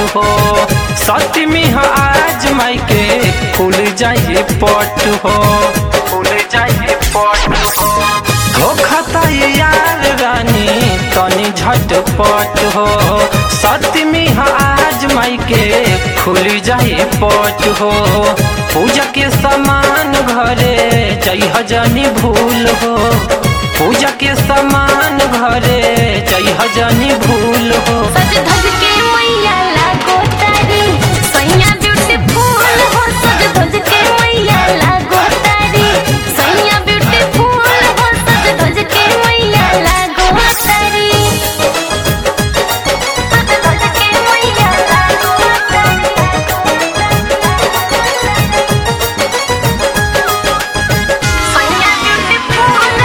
हो सतमी हो आज माई के खुल जाइए पट हो खुल जाइए पट हो हो खाता ये यार रानी तनी झटपट हो सतमी हो आज माई के खुल जाइए पट हो पूजा के सामान घरे जई हजनी भूल हो पूजा के सामान घरे जई हजनी भूल हो सज धज के मैया लागो तारी सैया ब्यूटीफुल हो सज धज के मैया लागो तारी सैया ब्यूटीफुल हो सज धज के मैया लागो तारी सज धज के मैया लागो तारी सैया ब्यूटीफुल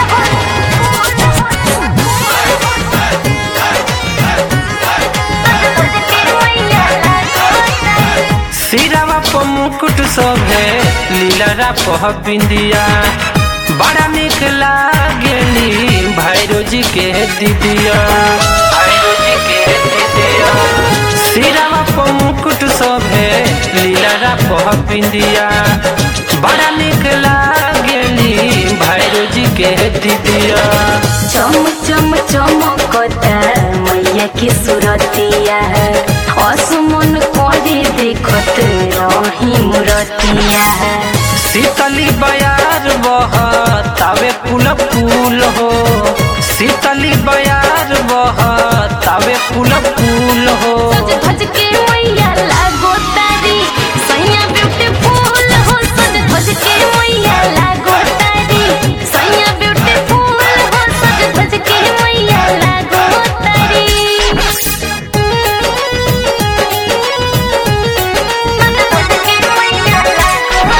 सिरावा प मुकुट शोभे लीलरा पह बिंदिया बड़ा निक लागेली भैरो जी के दीदिया भैरो जी के दीदिया सिरावा प मुकुट शोभे लीलरा पह बिंदिया बड़ा निक लागेली भैरो जी के दीदिया चम चम चमकता मैया की सुरतिया असमन करे देखत रही मुरतिया शीतली बयार बह तावे फूल फूल हो शीतली बयार बह तावे फूल फूल हो सज धज के मैया लागो तारी सैया ब्यूटीफुल हो सज धज के मैया लागो तारी सैया ब्यूटीफुल हो सज धज के मैया लागो तारी सज धज के मैया लागो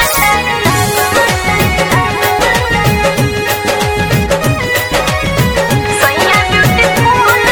तारी सैया ब्यूटीफुल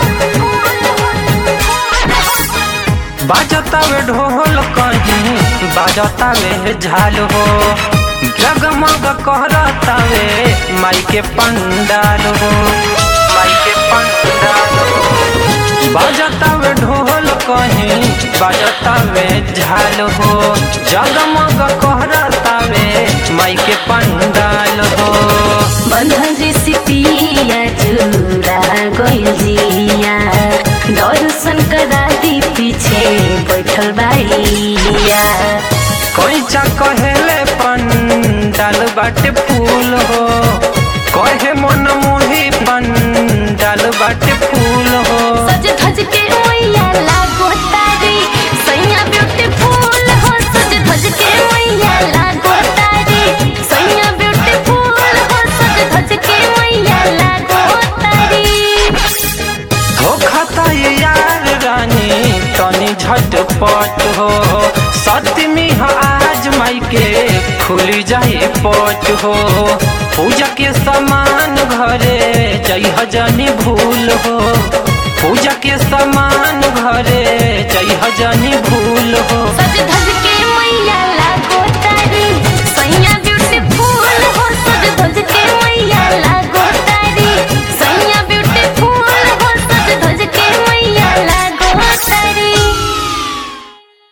हो बाजतावे ढोल कहीं बाजतावे झाल हो जगमग कहरतावे माई के पंडाल हो माई के पंडाल हो बाजतावे ढोल कहीं बाजतावे झाल हो जगमग कहरतावे माई के पंडाल हो बंधन रेसिपिया चूरा गइल जिया दर्शन करा दी पीछे बैठल बाइया कैचा कहेले पंडाल बाटे फूल हो कहे मन मोही पंडाल बाटे फूल हो सज धज के मैया लागो तारी सैया ब्यूटीफुल हो सज धज के मैया लागो तारी सैया ब्यूटीफुल हो सज धज के मैया लागो तारी हो खाता ये यार रानी तनी झटपट हो सतमी हो आज माई के खुल जाए पट हो पूजा के सामान घरे जई हजनी भूल हो पूजा के सामान घरे जई हजनी भूल हो सज धज